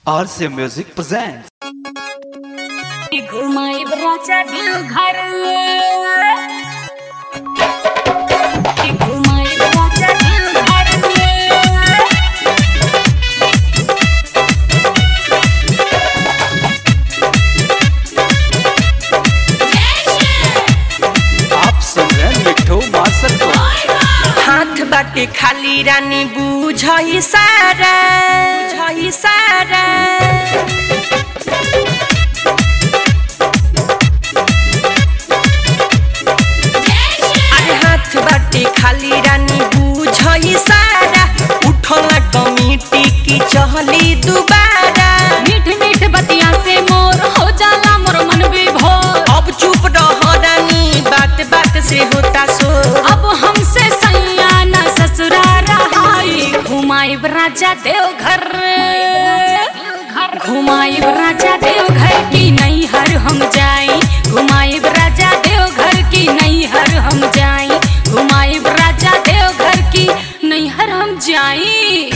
RCA Music presents. घुमाई राजा दिल घर घुमाई राजा दिल घर आप सुन रहे हैं मिठू मार्शल को हाथ बाटे खाली रानी बुझई सारा बुझई सारा अरे हाथ बाटे खाली रानी बुझई सारा उठला कमिटी की चहली दुबारा मीठ मीठ बतिया से मोर हो जाला मोर मन विभोर अब चुप रह रानी बात बात से होता सो अब हमसे सैया न ससुरा रहाई घुमाई राजा देव घर घुमाई राजा देव घर की नहीं हर हम जाई घुमाई राजा देव घर की नहीं हर हम जाई घुमाई राजा देव घर की नहीं हर हम जाई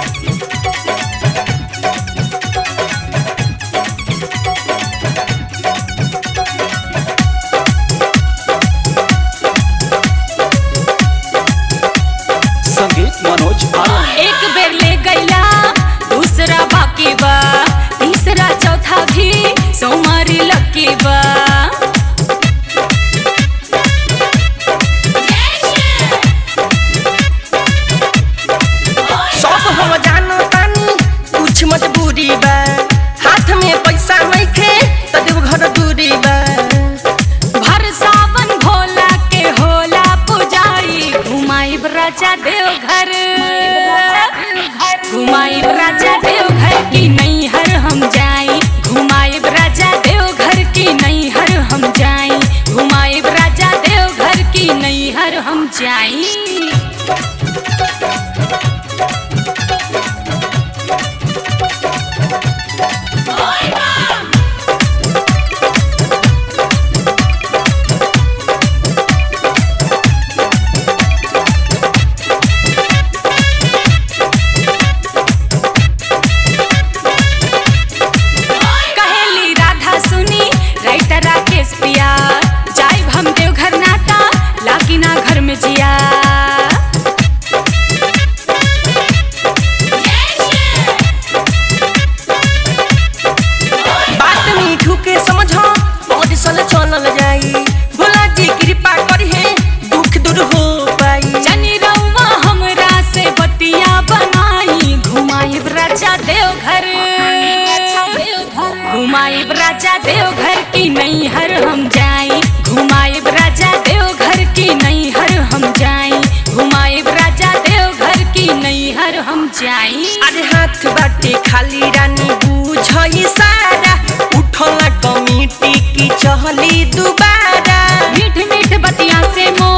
संगीत मनोज आनंद एक बेर ले गैला दूसरा बाकी बा तीसरा चौथा भी सोमारी लकी बा सब हम जानो तानी कुछ मजबूरी बा हाथ में पैसा नहीं खे तो देव घर दूरी बा भर सावन भोला के होला पुजारी घुमाई राजा देव घर घुमाई राजा देव घर की नहीं हर हम जाई घुमाई राजा देव घर की नहीं हर हम जाई घुमाई राजा देव घर की नहीं हर हम जाई कहेली राधा सुनी राइटर राकेश पिया जाइब हम देव घर नाटा लागी ना घर में जिया बात मीठू के समझ और सल चलल जाई भोला जी कृपा करी है दुख दूर हो पाई जनी रउआ हमरा से बतिया बनाई घुमाई राजा देव घर घुमाई राजा देव घर की नहीं हर हम जाई घुमाई राजा देव घर की नहीं हर हम जाई घुमाई राजा देव घर की नहीं हर हम जाई अरे हाथ बाटे खाली रानी बुझई सारा उठला कमिटी की चहली दुबारा मीठ मीठ बतिया से मोर